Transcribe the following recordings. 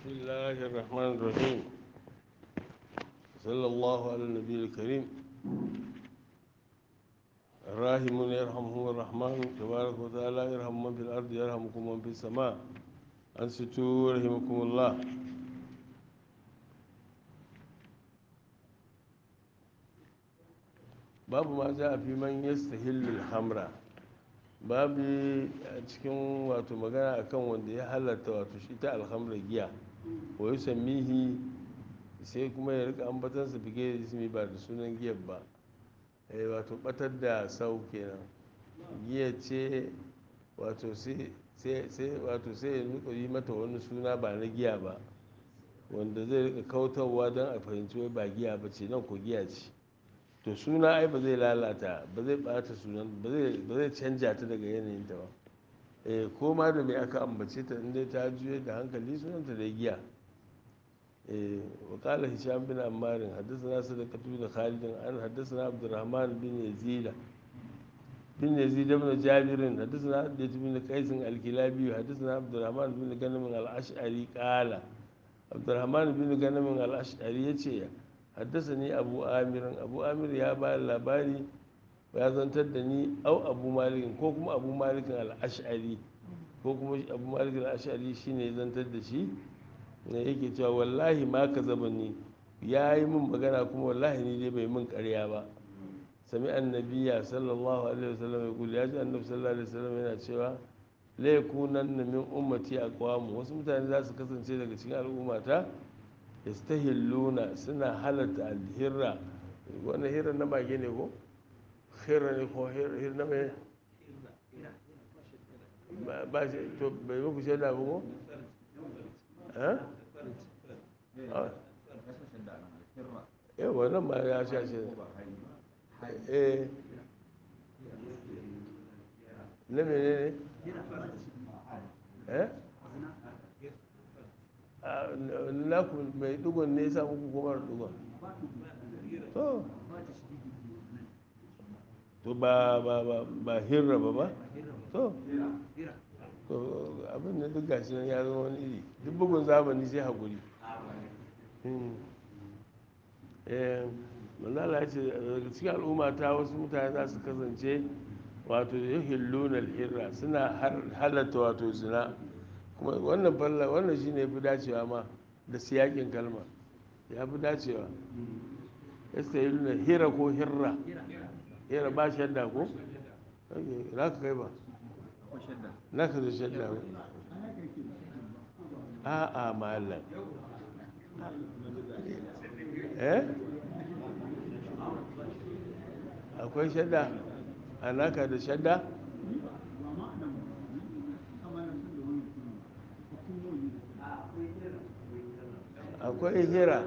بسم الله الرحمن الرحيم صلى الله على النبي الكريم الراحمون يرحمهم الرحمن تبارك وتعالى يرحم من في الأرض يرحمكم من في السماء أنصتوا رحمكم الله babu ma za a fi man yastahillul hamra babu a cikin wato magana akan wanda ya halatta wato shi ta alhamra giya wa yusammihi sai kuma ya rika ambatansa bige da ismi ba da sunan giyar ba eh wato batar da sau kenan giya ce wato sai wato sai ya rika yi mata wani suna ba na giya ba wanda zai rika kautarwa don a fahimci wai ba giya ba ce nan ko giya ce to suna ai ba zai lalata ba zai bata sunan ba zai canja ta daga yanayinta ba eh ko ma da mai aka ambace ta inda ta juye da hankali sunanta da giya eh wa qala hisham bin ammar haddathana sadaqatu bin khalid an haddathana abdurrahman bin yazid bin yazid ibn jabir haddathana hadith bin qais al-kilabi haddathana abdurrahman bin ganam al-ash'ari qala abdurrahman bin ganam al-ash'ari yace haddasa ni abu amirin abu amir ya ba labari ya zantar da ni au abu malikin ko kuma abu malikin al'ashari ko kuma abu malikin al'ashari shi ne zantar da shi ne yake cewa wallahi ma ka zaba ni ya yi min magana kuma wallahi ni dai bai min karya ba sami annabiya sallallahu alaihi wasallam ya kuli ya ji annabi sallallahu alaihi wasallam yana cewa laikunan na min ummati aqwamu wasu mutane za su kasance daga cikin al'ummata yastahilluna suna halatta alhirra wannan hirra na mage ne ko hirra ne ko hirra na mai ba shi to bai muku shaida ba ko eh wannan ma ya sha shi eh na mene ne eh naku mai dugon ne ya muku kuma da dugon to to ba ba ba ba hirra ba ba to to abin da duk gashi nan ya zama wani iri duk bugun zamani sai haƙuri manzala ya ce daga cikin al'umma ta wasu mutane za su kasance wato yuhillunar hirra suna halatta wato zina kuma wannan falla wannan shi ne fi dacewa ma da siyakin kalma ya fi dacewa yasta yi nuna hira ko hirra hira ba shadda ko na ka kai ba na ka da shadda ba a a malam eh akwai shadda a naka da shadda akwai hira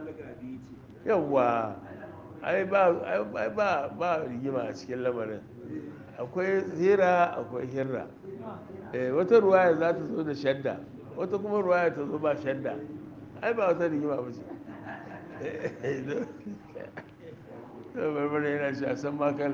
yawwa ai ba ba rigima a cikin lamarin akwai hira akwai hirra wata ruwaya za ta zo da shadda wata kuma ruwaya ta zo ba shadda ai ba wata rigima ba ce to barbara yana shi a san makal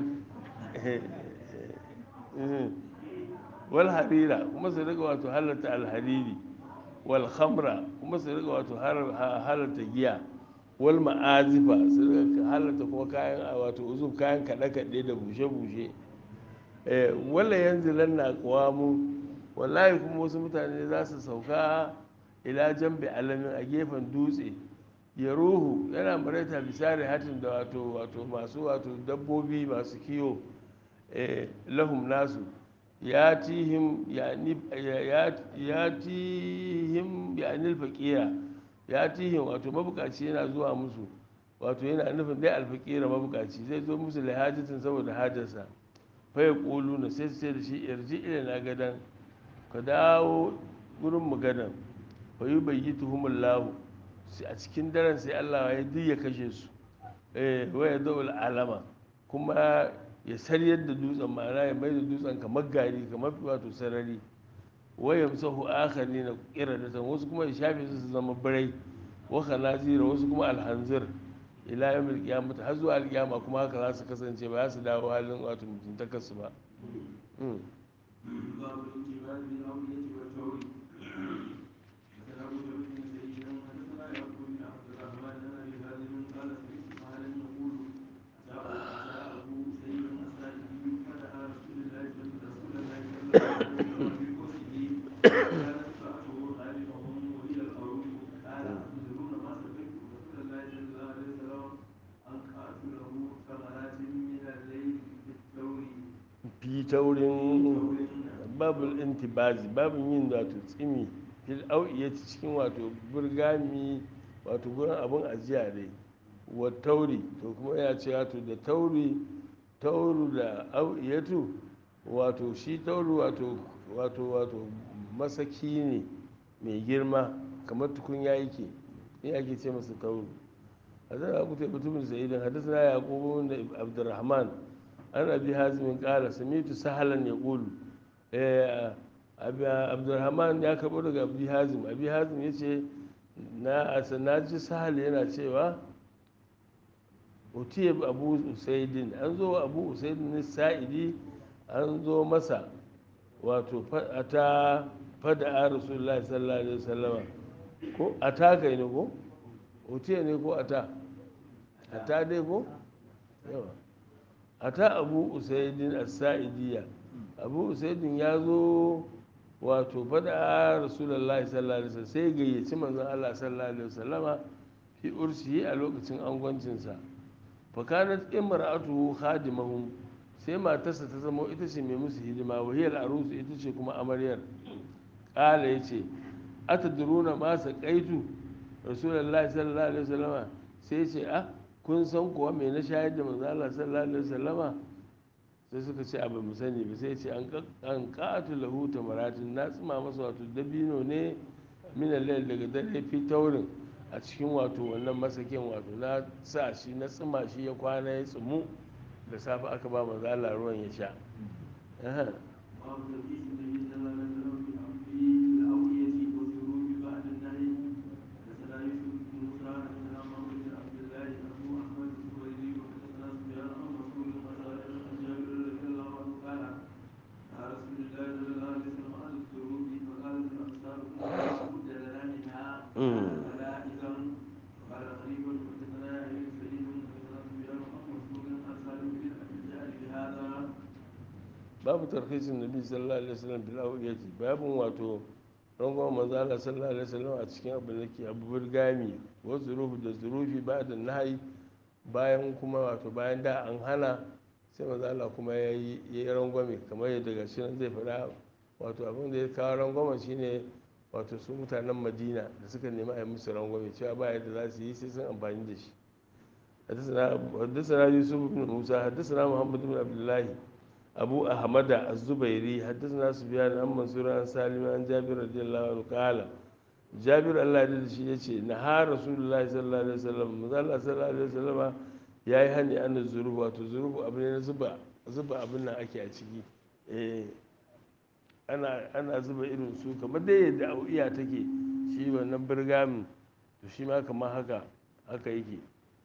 wal harira kuma su daga wato halatta alhariri wal khamra kuma su riga wato halarta giya wal ma'azifa su riga halarta kuma kayan wato uzun kayan kaɗe-kaɗe da bushe-bushe wala yanzu lanna mu wallahi kuma wasu mutane za su sauka ila jambe alamin a gefen dutse ya ruhu yana maraita bisari hatin da wato wato masu wato dabbobi masu kiwo lahum nasu ya tihim ya tihim ya anil faƙira ya tihim wato mabukaci yana zuwa musu wato yana nufin dai alfaƙira mabukaci zai zo musu da hajjatin saboda hajjarsa faya ƙolu na sai sai da shi yarji ila na gadan ka dawo gurin mu gadan fayu bai yi tuhumun lahu a cikin daren sai allah ya duk ya kashe su waya zaul alama kuma ya saryar da dutsen ma'ana ya mai da dutsen kamar gari kamar wato sarari waya musahu akhari na kiradatan wasu kuma ya shafe su su zama birai wa khanazira wasu kuma alhanzir ila yawmil qiyamah har zuwa alqiyama kuma haka za su kasance ba za su dawo halin wato mutuntakar su ba باب الانتباه بالأولية والتوري حدثنا ابو بكر بن سعيد fi taurin babul intibazi babin yin wato tsimi fil au'iyati cikin wato burgami wato gurin abun ajiya dai wa tauri to kuma ya ce wato da tauri tauru da au'iyatu wato shi tauru wato wato wato masaki ne mai girma kamar tukunya yake in ake ce masa tauru hadana abu ta mutumin sa'idin hadasana yaqubu da abdurrahman an abi hazimin kala samitu sahalan ya ƙulu abdurrahman ya karɓo daga abi hazim abi hazim ya ce na ji sahal yana cewa utiye abu usaidin an zo abu usaidin sa'idi an zo masa wato ta fada a rasulullah sallallahu alaihi wasallama ko a ta kai ne ko utiye ne ko a ta a ta dai ko yawa a ta abu usaidin as-sa'idiyya abu usaidin ya zo wato fada a rasulullah sallallahu alaihi wasallam sai gayyaci manzon Allah sallallahu alaihi wasallama fi ursiyi a lokacin angwancinsa fakanat imra'atuhu khadimahum sai matarsa ta zama ita ce mai musu hidima wahiyar arusu ita ce kuma amaryar kala yace atadruna ma saqaitu rasulullahi sallallahu alaihi wasallama sai ce ah kun san kuwa me na shayar da manzo Allah sallallahu alaihi wasallama sai suka ce abu mu sani ba sai ce an qatu lahu tamaratin na tsima masa wato dabino ne min al daga dare fi taurin a cikin wato wannan masakin wato na sa shi na tsima shi ya kwana ya tsumu da safe aka ba manzo Allah ruwan ya sha babu tarhisin nabi sallallahu alaihi wasallam bil awiyati babun wato rangon manzo Allah sallallahu alaihi wasallam a cikin abin da ke abu burgami wa zurufu da zurufi ba da nahi bayan kuma wato bayan da an hana sai manzo Allah kuma ya yi ya yi rangwame kamar yadda ga shi zai faɗa wato abin da ya kawo rangwame shine wato su mutanen Madina da suka nemi a yi musu rangwame cewa ba yadda za su yi sai sun amfani da shi حدثنا يوسف بن موسى حدثنا محمد بن عبد الله أبو أحمد الزبيري حدثنا سفيان عن منصور عن سالم عن جابر رضي الله عنه قال جابر الله يدل شيء يشي نهى رسول الله صلى الله عليه وسلم ماذا الله صلى الله عليه وسلم يا يهني أن الظروف واتو ظروف أبنين زبا زبا أبننا أكي أشكي ana ana zuba irin su kamar dai yadda iya take shi wannan birgamin to shi ma kamar haka haka yake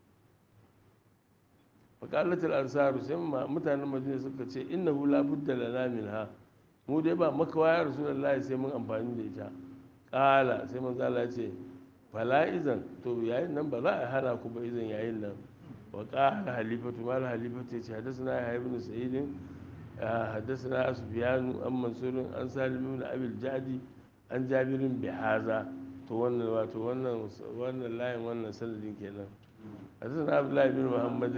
fakalatul ansaru sai mutanen madina suka ce innahu la budda lana minha mu dai ba makawa ya rasulullahi sai mun amfani da ita kala sai manzo Allah ce fala izan to yayin nan ba za a hana ku ba izan yayin nan wa qala halifatu mal halifatu ce hadathana ya ibn sa'id hadathana sufyan an mansur an salim ibn abi jadi an jabirin bi haza to wannan wato wannan wannan layin wannan sanadin kenan حدثنا عبد الله بن محمد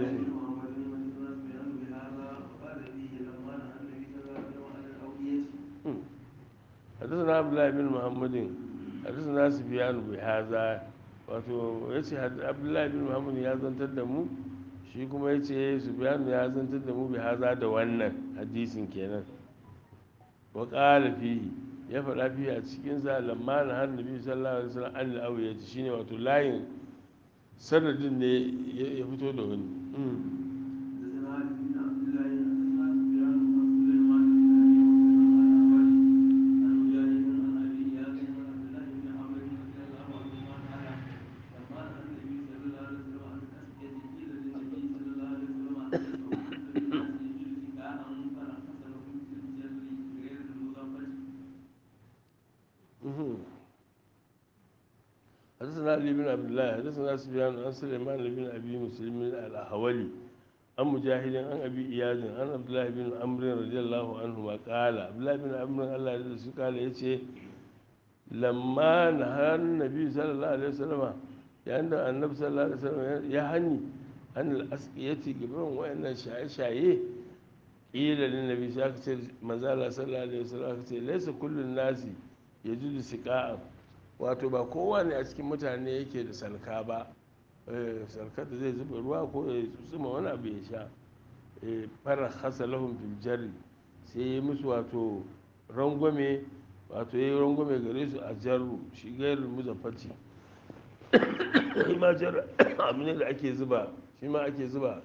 حدثنا عبد الله بن محمد حدثنا سفيان بهذا wato ya ce abdullahi bin muhammad ya zantar da mu shi kuma ya ce sufyan ya zantar da mu bi haza da wannan hadisin kenan wa qala fihi ya faɗa fihi a cikin sa lamma na hannabi sallallahu alaihi wasallam an al-awiyati shine wato layin sanadin ne ya fito da wani حدثنا علي بن عبد الله حدثنا سفيان عن سليمان بن ابي مسلم الاحولي an mujahidin an abi iyazin an abdullahi bin amrin radiyallahu anhu ma kala abdullahi bin amrin Allah ya su kala yace lamma nahar nabi sallallahu alaihi wasallam yayin da annabi sallallahu alaihi wasallam ya hani an al-asqiyati gaban wayannan shaye-shaye ila lin nabi sai aka ce manzo Allah sallallahu alaihi wasallam aka ce laysa kullun nasi yajudu siqa'a wato ba kowa ne a cikin mutane yake da salka ba salkar da zai zuba ruwa ko ya tsuma wani abu ya sha fara hasa lahun filjari sai ya musu wato rangwame wato ya yi rangwame gare su a jaru shi gairin muzaffati shi ma jar abu ne da ake zuba shi ma ake zuba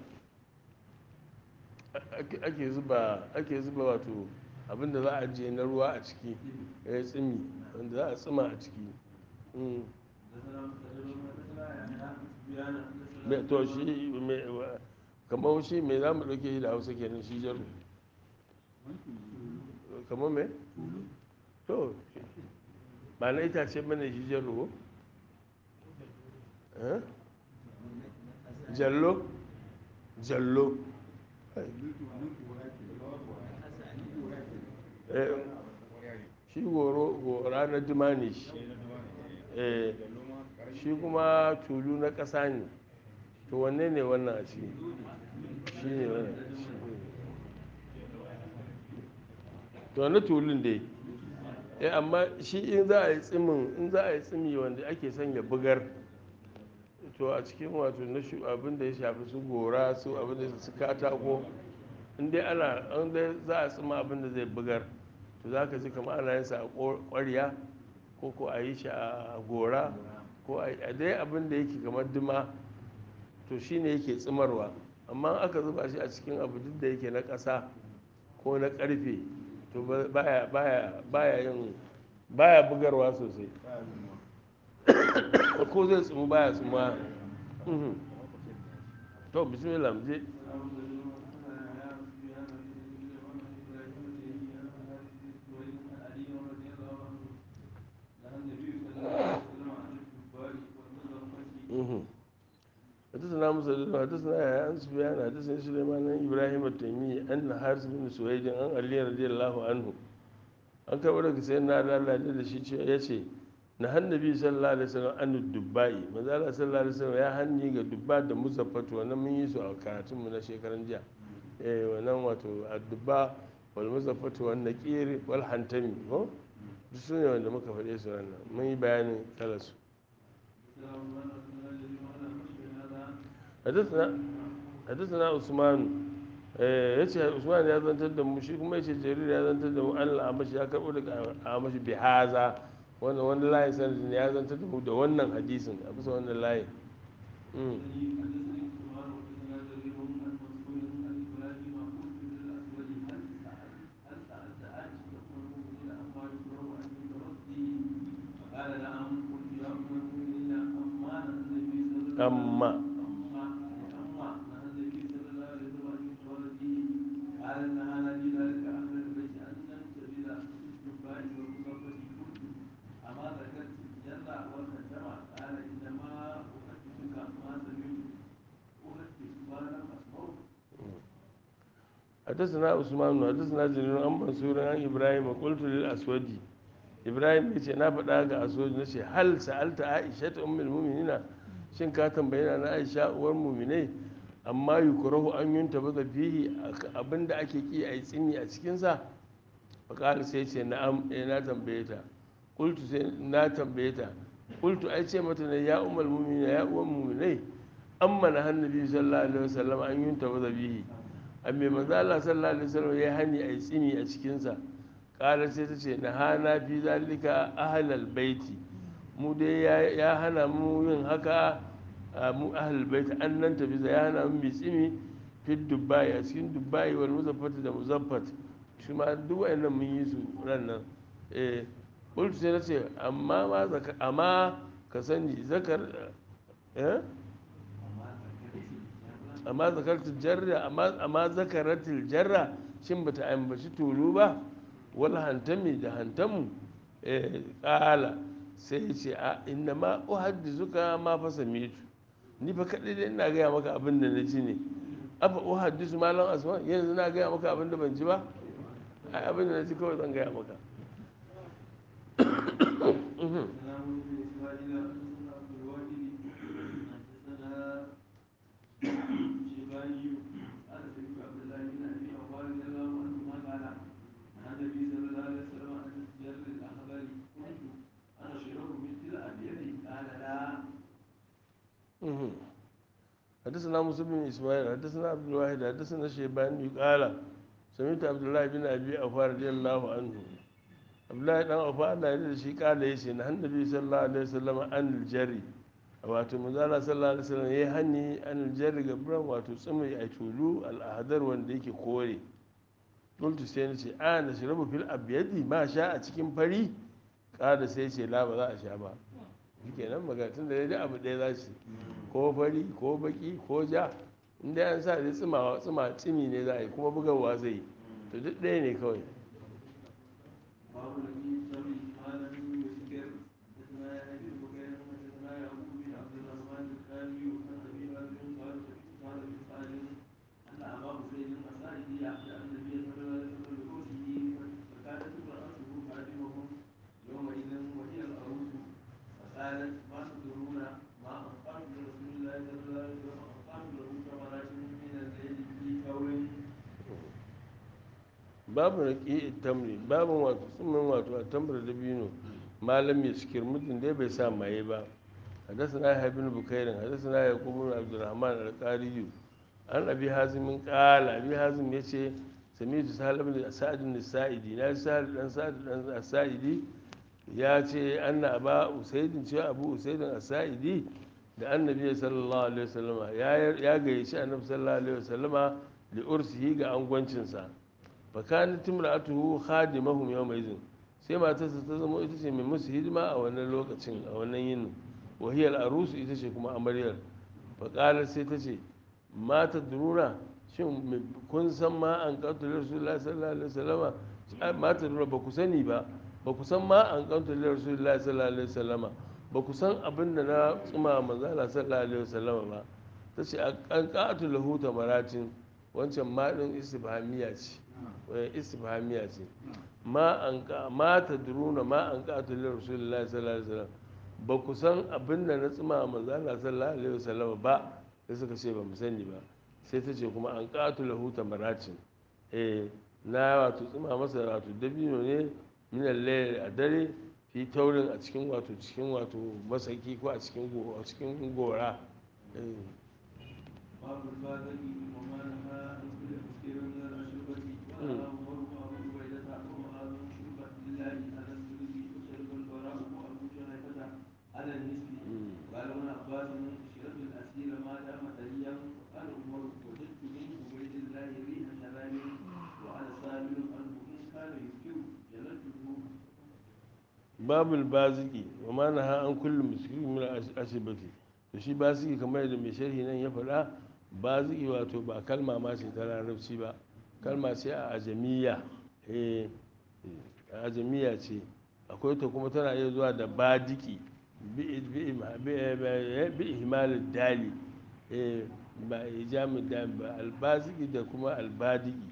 ake zuba ake zuba wato abinda za a je na ruwa a ciki ya tsimi wanda za a tsima a ciki to shi kamar shi mai za mu ɗauke shi da hausa kenan shi jaru kamar mai to ba na itace mana shi jaru jallo jallo shi goro gora na duma ne shi shi kuma tulu na ƙasa ne to wanne ne wannan a ciki shi ne wannan to na tulun dai eh amma shi in za a yi tsimin in za a yi tsimi wanda ake son ya bugar to a cikin wato na abin da ya shafi su gora su abin da su katako in dai ana in dai za a tsima abin da zai bugar to za ka ji kamar ana yin sa a ƙwarya ko ko a yi shi a gora ko a dai abin da yake kamar duma to shine yake tsimarwa amma aka zuba shi a cikin abu duk da yake na ƙasa ko na ƙarfe to baya baya baya yin baya bugarwa sosai ko zai tsumu baya tsumuwa to bismillah mu je حدثنا مسلم حدثنا يا عن سفيان حدثنا سليمان عن ابراهيم التيمي ان حارث بن سويد عن علي رضي الله عنه an karɓar daga sai na lalace da shi ya ce na hannabi sallallahu alaihi wasallam an dubbai manzo Allah sallallahu alaihi wasallam ya hanni ga dubba da muzaffatu wannan mun yi su a karatun mu na shekaran jiya eh wannan wato addubba wal muzaffatu wan naqir wal hantami ko duk su ne wanda muka faɗe su wannan mun yi bayanin kalarsu حدثنا عثمان yace Usman ya zantar da mu shi kuma yace Jarir ya zantar da mu an amashi ya karbo daga amashi bi haza wannan wani layin sanadin ya zantar da mu da wannan hadisin a bisa wannan layin amma حدثنا عثمان حدثنا جرير عن منصور عن ابراهيم قلت للاسود ابراهيم yace na faɗa ga aswad nace hal sa'alta aisha ta ummul mu'minina shin ka tambaye na aisha uwar mu'minai amma yukrahu an yunta baza fihi abinda ake ki a yi tsini a cikin sa fa sai ce na'am eh na tambaye ta qultu sai na tambaye ta qultu ai ce mata ne ya ummul mu'minina ya uwar mu'minai amma na hannabi sallallahu alaihi wasallam an yunta baza bihi amma manzo Allah sallallahu alaihi wasallam ya hani a tsini a cikin sa kala sai ta ce na hana fi zalika ahlal baiti mu dai ya hana mu yin haka mu ahlal baiti an nan tafi ya hana mu tsini fi dubai a cikin dubai wal muzaffat da muzaffat shi ma duk wayannan mun yi su ran nan eh kultu sai ta ce amma ma zaka amma ka sani zakar eh amma zakaratul jarra amma zakaratul jarra shin bata ambaci tulu ba wal hantami da hantamu eh kala sai ce a inna ma uhaddizuka ma fa samitu ni fa kadai dai ina gaya maka abin da na ji ne afa uhaddisu malam asma yanzu na gaya maka abin da ban ji ba ai abin da na ji kawai zan gaya maka حدثنا موسى بن اسماعيل حدثنا عبد الواحد حدثنا شيباني قال سمعت عبد الله بن ابي اوفى رضي الله عنه عبد الله بن اوفى الله يرضى shi kala yace na annabi sallallahu alaihi wasallam an aljari wato manzala sallallahu alaihi wasallam yayi hani an aljari gabran wato tsumi a tulu al'adar wanda yake kore qultu sai nace a na shirabu fil abyadi ma sha a cikin fari kada sai ce la ba za a sha ba shikenan magana tun da dai abu ɗaya za su ko fari ko baki ko ja inda an sa da tsimawa tsima tsimi ne za a yi kuma bugawa zai yi to duk ɗaya ne kawai قالت ما تدرون ما أنفقت لرسول الله صلى الله عليه وسلم أنفقت له ثمرات من الليل في قول babu raƙi tamri babu wato tsumin wato a tambar da bino malam ya cikir mutum dai bai sa maye ba حدثنا يحيى بن بكير حدثنا يعقوب بن عبد الرحمن القاري عن ابي حازم قال ابي حازم yace سمعت سهل بن سعد السائدي na sahal dan sa'id dan sa'idi ya ce anna aba usaidin cewa abu usaidin as-sa'idi da annabi sallallahu alaihi wasallama ya gayyaci annabi sallallahu alaihi wasallama li ursihi ga angwancinsa fa kanat imra'atuhu khadimahum yawma idhin sai matarsa ta zama ita ce mai musu hidima a wannan lokacin a wannan yinin wahiyar arusu ita ce kuma amaryar faƙalar sai ta ce mata duruna shin kun san ma an kanto da rasulullah sallallahu alaihi wasallama mata duruna ba ku sani ba ba ku san ma an kanto da rasulullah sallallahu alaihi wasallama ba ku san abin da na tsuma manzala sallallahu alaihi wasallama ba ta ce an kanto lahu maratin wancan ma din istifhamiya ce istifhamiya ce ma an mata duruna ma an kanto da rasulullah sallallahu alaihi wasallama ba ku san abin da na tsima manzana sallallahu alaihi wasallam ba sai suka ce ba mu sani ba sai ta ce kuma an ƙatu lahuta maracin eh na wato tsima masa wato dabino ne minan layar a dare fi taurin a cikin wato cikin wato masaki ko a cikin a cikin gora باب البادئ وما نهى عن كل مسكر من الأشربة وأنا عمر وأبو عبيدة ومعاذ شربت لله على السلوك وشرب البراء وأبو جهيفة على النسب قال ابن عباس شرب الأسير ما دام طريا وقال عمر وجدت من عبيد الله ريح شراب وأنا سائل عنه إن كان يذكر جلدته babul baziki wa ma naha an kullu miskirin min asibati to shi baziki kamar da mai sharhi nan ya faɗa baziki wato ba kalma ma ce ta larabci ba kalma ce a ajamiya eh ajamiya ce akwai ta kuma tana iya zuwa da badiki bi ihmalin dali ba ijamin dali ba albaziki da kuma albadiki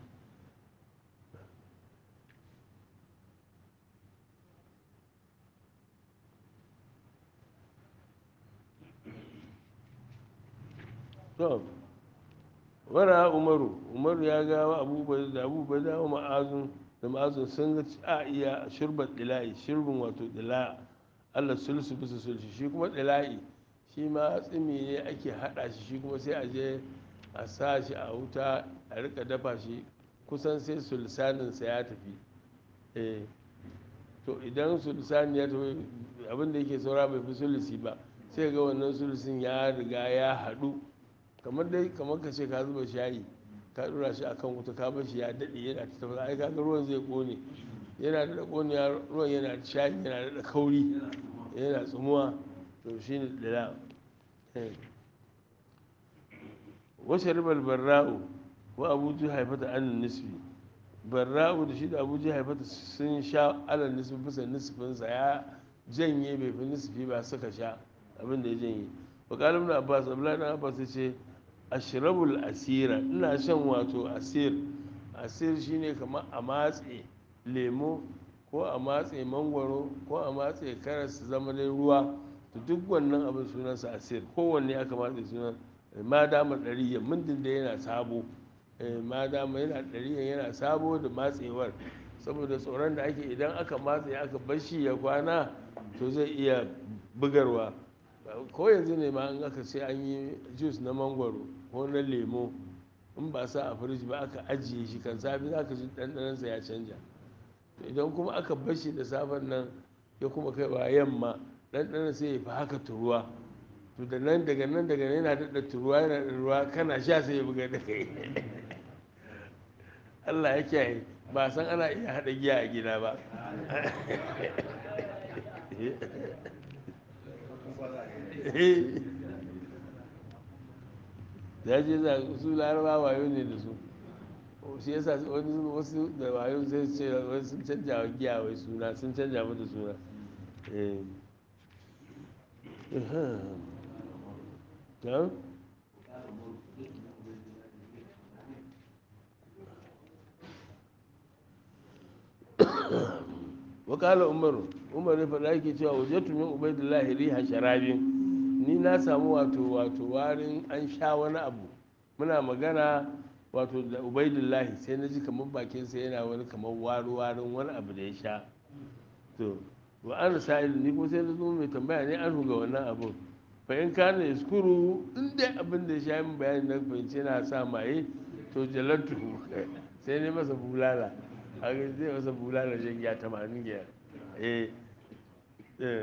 to wara umaru umaru ya gawa abubuwa da abubuwa da ma'azun da ma'azun sun ga a iya shirbar dila'i shirbin wato dila'a allah sulsu bisa sulsu shi kuma dila'i shi ma tsimi ne ake haɗa shi shi kuma sai a je a sa shi a wuta a rika dafa shi kusan sai sulsaninsa ya tafi eh to idan sulsani ya tafi abinda yake saura bai fi sulusi ba sai ga wannan sulusin ya riga ya haɗu kamar dai kamar ka ce ka zuba shayi ka dura shi akan wuta ka bar shi ya dade yana ta tafasa ai kaga ruwan zai kone yana da kone ruwan yana da shayi yana da kauri yana tsumuwa to shine dala wasu ribar barra'u wa abuja haifata an nisfi barra'u da shi da abuja haifata sun sha alal nisfi bisa nisfinsa ya janye bai fi nisfi ba suka sha abin da ya janye wa kalibin abbas abdullahi dan abbas ya ce ashrabul asira ina shan wato asir asir shine kamar a matse lemo ko a matse mangwaro ko a matse karas su zama dai ruwa to duk wannan abin sunansa asir kowanne aka matse sunan ma dama ɗariya mundin da yana sabo ma dama yana ɗariya yana sabo da matsewar saboda tsoron da ake idan aka matse aka bashi ya kwana to zai iya bugarwa ko yanzu ne ma in aka ce an yi jus na mangwaro ko na lemo in ba sa a firiji ba aka ajiye shi kan safi za ka ji ɗanɗanansa ya canja idan kuma aka bashi da safen nan ya kuma kai wa yamma ɗanɗanan sai ya fi haka turuwa to da nan daga nan daga nan yana daɗa turuwa yana da ruwa kana sha sai ya buga da kai Allah ya kiyaye ba san ana iya haɗa giya a gida ba ya je za su laraba wayo ne da su shi yasa wani wasu da wayo sai ce wai sun canja wa giya wai suna sun canja mata suna eh wakala umaru umar ya faɗa yake cewa wajatu min ubaidillahi riha sharabin ni na samu wato wato warin an sha wani abu muna magana wato da ubaidillahi sai na ji kamar bakin sa yana wani kamar waru warin wani abu da ya sha to wa an sa'il ni ko sai na zo mai tambaya ne an ga wannan abun fa in kana yaskuru in dai abin da ya sha min bayani na fahimci yana sa maye to jalantu sai ne masa bulala a ga zai masa bulala shan giya tamanin giya eh eh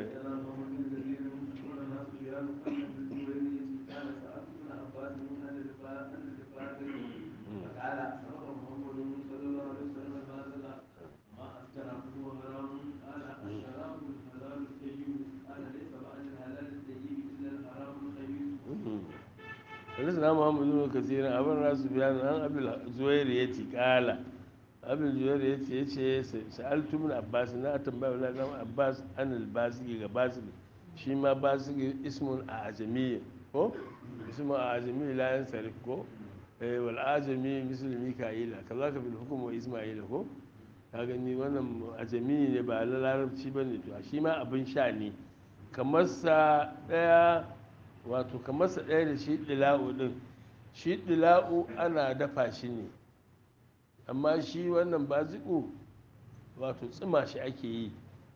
حدثنا محمد بن كثير أبن راس بيان عن أبي الزوير قال abin juwar ya ce ya ce sa'altu min abbas na tambaya wala dan abbas an albasigi ga basigi shi ma basigi ismun a ajami ko ismun a ajami la yan sarif ko eh wal ajami misl mika'ila kazaka bil hukm wa isma'ila ko ka gani wannan ajami ne ba la larabci bane to shi ma abin sha ne kamar sa daya wato kamar sa daya da shi dila'u din shi dila'u ana dafa shi ne amma shi wannan baziku wato tsima shi ake yi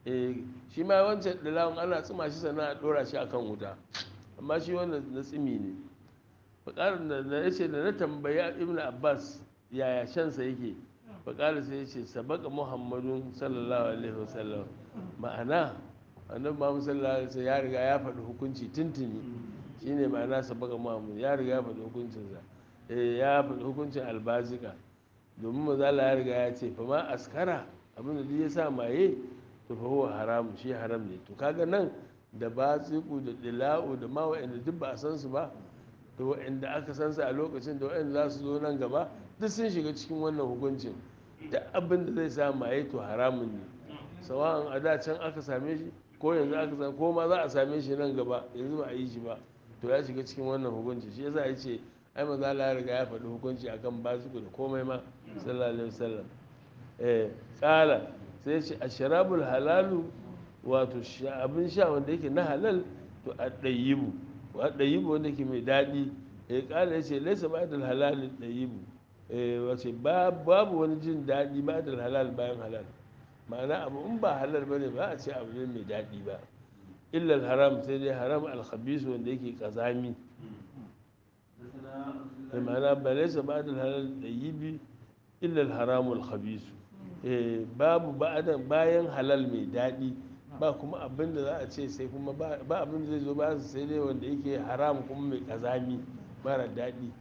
shi ma wancan dalawun ana tsima shi sannan a dora shi akan wuta amma shi wannan na tsimi ne faƙarar da na yace da na tambaya ibn abbas yaya shansa yake faƙarar sai yace sabaka muhammadun sallallahu alaihi wasallam ma'ana annabi muhammad sallallahu alaihi wasallam ya riga ya faɗi hukunci tuntuni shine ma'ana sabaka muhammad ya riga ya faɗi hukuncinsa ya faɗi hukuncin albazika domin mazala ya riga ya ce fa ma askara abin da ya sa maye to fa huwa haram shi haram ne to kaga nan da batsiku da dila'u da ma wa'anda duk ba a san su ba da wa'anda aka san su a lokacin da wa'anda za su zo nan gaba duk sun shiga cikin wannan hukuncin duk abin da zai sa maye to haramun ne sawa'an a da can aka same shi ko yanzu aka same ko ma za a same shi nan gaba yanzu ba a yi shi ba to ya shiga cikin wannan hukunci shi yasa ya ce ai maza Allah ya riga ya faɗi hukunci akan baziku da komai ma sallallahu alaihi wasallam eh kala sai ce asharabul halalu wato abin sha wanda yake na halal to addayibu wa addayibu wanda yake mai daɗi eh kala yace laysa ba'dal halal addayibu eh wace babu wani jin daɗi ba'dal halal bayan halal ma'ana abu in ba halal bane ba a ce abu ne mai daɗi ba illa haram sai dai haram al-khabis wanda yake kazami ma'ana ba laisa ba da halal da yi bi illal haramul khabisu babu bayan halal mai daɗi ba kuma abin da za a ce sai kuma ba abin da zai zo ba sai dai wanda yake haram kuma mai kazami mara daɗi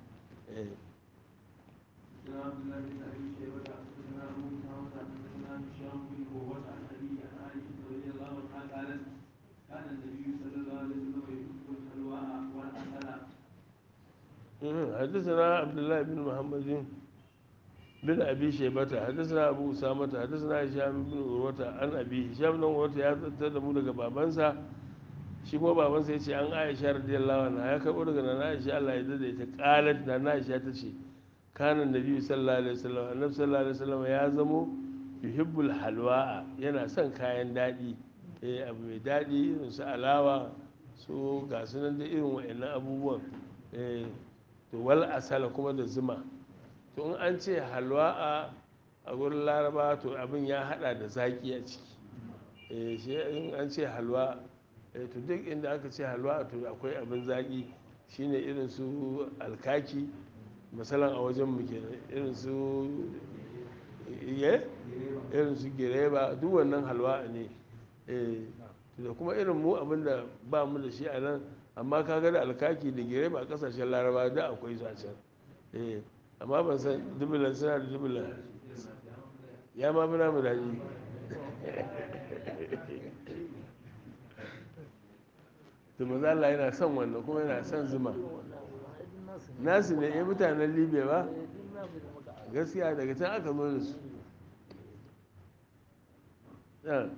حدثنا عبد الله بن محمد بن ابي شيبه حدثنا ابو اسامه حدثنا هشام بن عروه عن ابي هشام بن عروه ya da mu daga babansa shi kuma babansa ya ce an aisha radiyallahu anha ya karɓo daga nana aisha Allah ya dade ta qalat nana aisha ta ce kana nabi sallallahu alaihi wasallam annabi sallallahu alaihi wasallam ya zamo yuhibbul halwa'a yana son kayan daɗi eh abu mai daɗi irin su alawa su ga su nan da irin wa'annan abubuwan eh to wal asala kuma da zuma to in an ce halwa'a a gurin laraba to abin ya hada da zaki a ciki eh shi in an ce halwa eh to duk inda aka ce halwa to akwai abin zaki shine irin su alkaki misalan a wajen mu kenan irin su ye irin su gireba duk wannan halwa ne eh da kuma irin mu abin da ba mu da shi a nan amma kaga da alkaki da gireba a kasashen laraba da akwai su a can eh amma ban san dubulan suna da dubulan ya ma fi namu daɗi da maza Allah yana son wannan kuma yana son zuma nasu ne ya mutanen libya ba gaskiya daga can aka zo da su Yeah.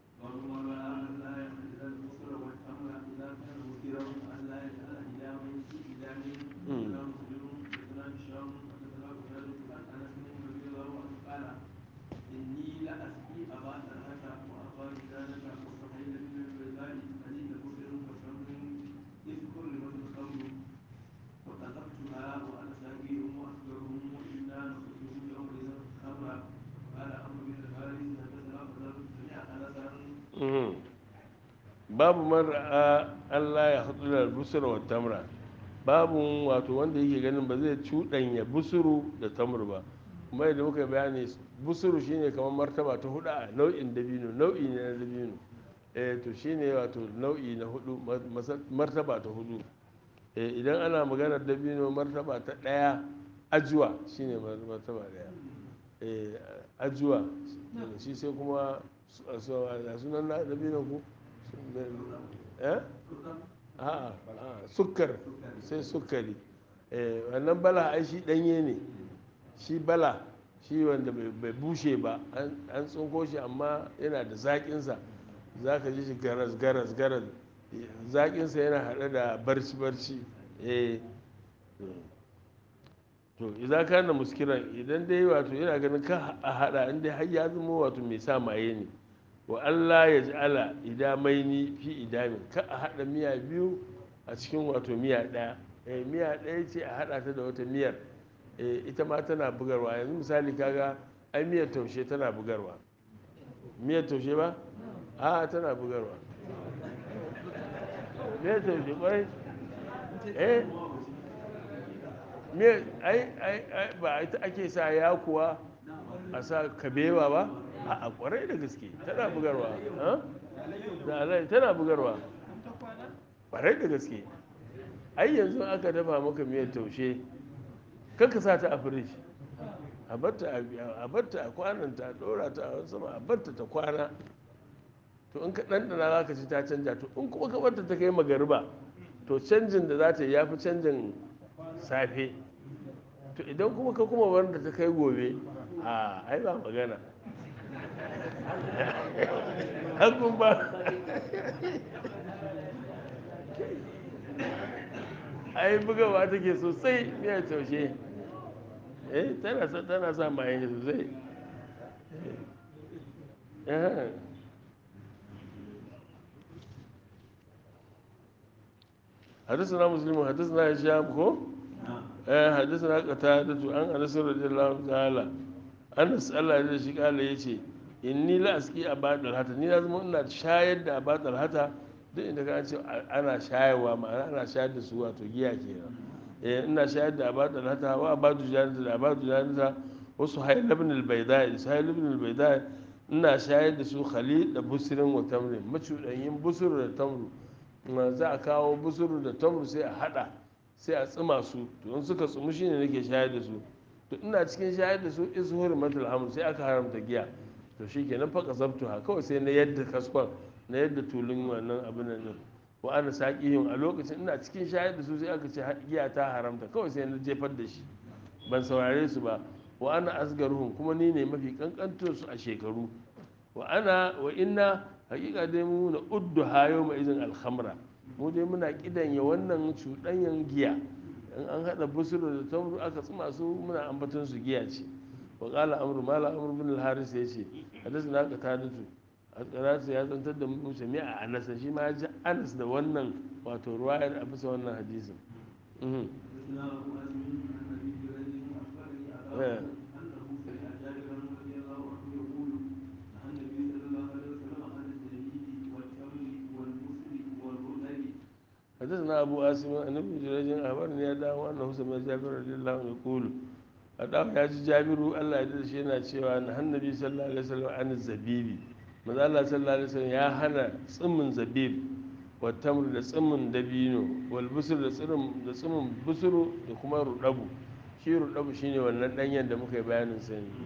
Mhm. babu mara Allah ya haɗu da busur wa tamra babu wato wanda yake ganin ba zai cuɗanya busuru da tamr ba kuma yadda muka bayani busuru shine kamar martaba ta hudu a nau'in dabino nau'i ne na dabino eh to shine wato nau'i na hudu martaba ta hudu eh idan ana maganar dabino martaba ta ɗaya ajuwa shine martaba ɗaya eh ajuwa shi sai kuma a sunan na dabino ku eh a'a sukkar sai sukkari wannan bala ai shi danye ne shi bala shi wanda bai bushe ba an tsinko shi amma yana da zaƙinsa za ka ji shi garas garas garas zaƙinsa yana haɗe da barci barci to idan ka na muskiran idan dai wato yana ganin ka a haɗa inda har ya zama wato mai sa maye ne wa Allah ya ja'ala idamaini fi idamin ka a haɗa miya biyu a cikin wato miya ɗaya eh miya ɗaya ce a haɗa ta da wata miyar eh ita ma tana bugarwa yanzu misali kaga ai miyar taushe tana bugarwa miyar taushe ba a tana bugarwa miyar taushe kwarai eh miyar ai ai ba ita ake sa yakuwa a sa kabewa ba a kwarai da gaske tana bugarwa da alai tana bugarwa kwarai da gaske ai yanzu aka dafa maka miyar taushe kanka sa ta a firij a batta a kwananta a dora ta a wani sama a batta ta kwana to in ka ɗanɗana za ka ci ta canja to in kuma ka batta ta kai magariba to canjin da za ta yi ya fi canjin safe to idan kuma ka kuma wanda ta kai gobe a ai ba magana hakun ba ai bugawa take sosai miyar taushe eh tana sa tana sa maye sosai حدثنا مسلم حدثنا هشام كو حدثنا قتادة عن انس رضي الله تعالى انس الله ya shi kala yace inni la aski abadal hata ni lazima ina shayar da abadal hata duk inda ka ce ana shayarwa ma'ana ana shayar da su wato giya kenan eh ina shayar da abadal hata wa abadu janata da abadu janata wasu hayl ibn al-bayda sahil ibn al-bayda ina shayar da su khalil da busrin wa tamrin macudanyin busur da tamru za a kawo busuru da tamru sai a hada sai a tsima su to in suka tsumu shine nake shayar da su to ina cikin shayar da su izhur matul hamr sai aka haramta giya to shikenan fa kasabtu ha kawai sai na yadda kaskon na yadda tulun wannan abin nan wa ana saqihim a lokacin ina cikin shayar da su sai aka ce giya ta haramta kawai sai na jefar da shi ban saurare su ba wa ana asgaruhum kuma ni ne mafi kankantar su a shekaru wa ana wa inna hakika dai mu na uddu hayo mai izin alhamra mu dai muna kidanya wannan cuɗanyan giya in an haɗa busuru da tamru aka tsuma su muna ambaton su giya ce wa qala amru mala amru bin al-haris yace hadathana qatadatu al-qaratu ya zantar da mu jami'a anas shi ma ya ji anas da wannan wato ruwayar a bisa wannan hadisin mhm حدثنا أبو أسلم عن أبي جريج أخبرني إيه. أباه أنه سمع جابرا رضي الله عنه يقول عن النبي صلى الله عليه وسلم عن الزبيب والتمر والبسل والرطب حدثنا أبو آسم أن ابن جريج أخبرني يا داو أنه سمع جابر رضي الله عنه يقول أداو يا جابر الله يدري شيء cewa na annabi sallallahu alaihi wasallam an zabibi manzo Allah sallallahu alaihi wasallam ya hana tsimmin zabib wa tamr da tsimmin dabino wal busur da tsirin da tsimmin busuru da kuma rudabu shi rudabu shine wannan danyen da muka yi bayanin sa ne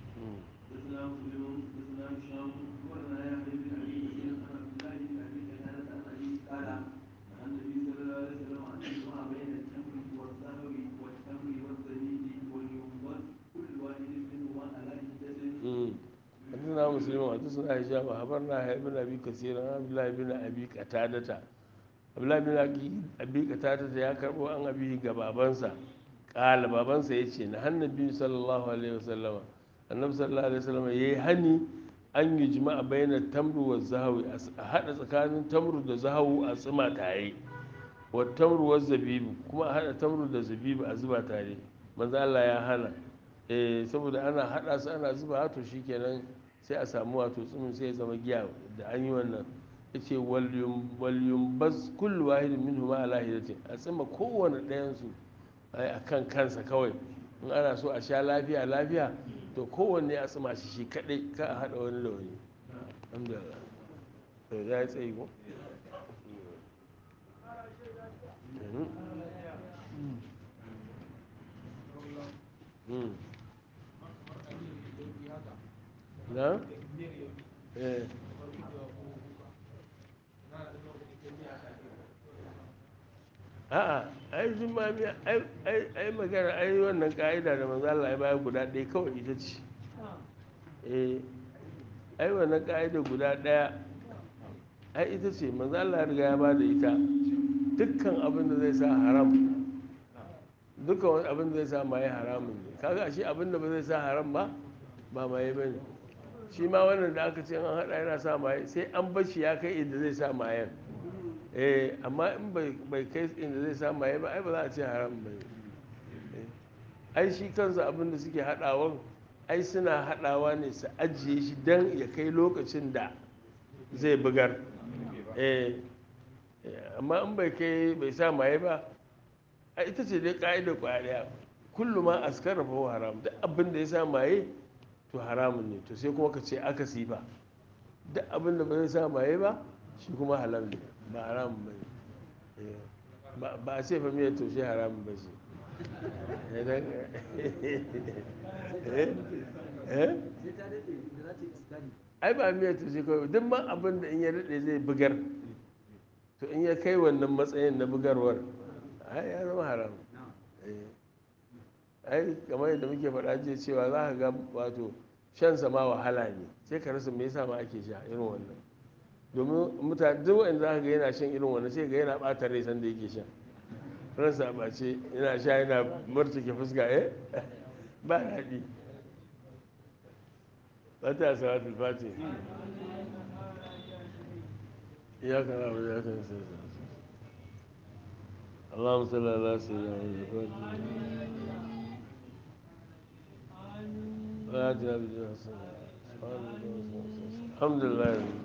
حدثنا مسلم حدثنا هشام أخبرنا يحيى بن أبي كثير عن عبد الله بن أبي كثير عن أبي قال عن النبي صلى الله عليه وسلم أن يجمع بين التمر والذهب والتمر والزبيب والينبذ كل واحد منهما على حدة حدثنا مسلم حدثنا هشام أخبرنا يحيى بن أبي كثير عن عبد الله بن أبي قتادة abdullahi bin abi qatada ya karbo an abi ga babansa kala babansa yace na hannabi sallallahu alaihi wasallama annabi sallallahu alaihi wasallama yayi hani an yi jima'a baina tamru wa zahawi a hada tsakanin tamru da zahawu a tsima tare wa tamru wa zabibu kuma a hada tamru da zabibu a zuba tare manzo Allah ya hana eh saboda ana hada su ana zuba to shikenan sai a samu wato tsumin sai ya zama giya da an yi wannan yace walyum bas kullu wahidin minhu ma ala hidatin a tsima kowane ɗayan su a kan kansa kawai in ana so a sha lafiya lafiya to kowanne a tsima shi shi kadai ka a hada wani da wani alhamdulillah to ya yi tsayi ko na? eh a'a ai jimami ai magana ai wannan ka'ida da manzo Allah ya bayar guda ɗaya kawai ita ce eh ai wannan ka'ida guda ɗaya ai ita ce manzo Allah ya riga ya bada ita dukkan abin da zai sa haram dukkan wani abin da zai sa maye haramun ne kaga shi abin da ba zai sa haram ba ba maye bane shi ma wannan da aka ce an hada yana sa maye sai an bar shi ya kai inda zai sa mayen eh amma in bai kai inda zai sa maye ba ai ba za a ce haram ba ai shi kansa abin da suke hadawan ai suna hadawa ne su ajiye shi dan ya kai lokacin da zai bugar eh amma in bai kai bai sa maye ba a ita ce dai ka'ida kwaya daya kullu ma askara fa haram duk abin da ya sa maye to haramun ne to sai kuma ka ce aka sifa duk abin da ba zai sa maye ba shi kuma halal ne ba haramun ba ne ba a ce fa miyar toshe haramun ba shi ai ba miyar toshe kawai duk ma abin da in ya daɗe zai bugar to in ya kai wannan matsayin na bugarwar ai ya zama haram ai kamar yadda muke faɗa jiya cewa za ka ga wato shan sama wahala ne sai ka rasa me yasa ma ake sha irin wannan domin mutane duk wanda za ka ga yana shan irin wannan sai ga yana ɓata rai sanda yake sha ransa ba ce yana sha yana murtuke fuska eh ba daɗi fata salatul fati إياك نعبد وإياك نستعين اللهم صل على سيدنا محمد وآتنا بالجنة الحمد لله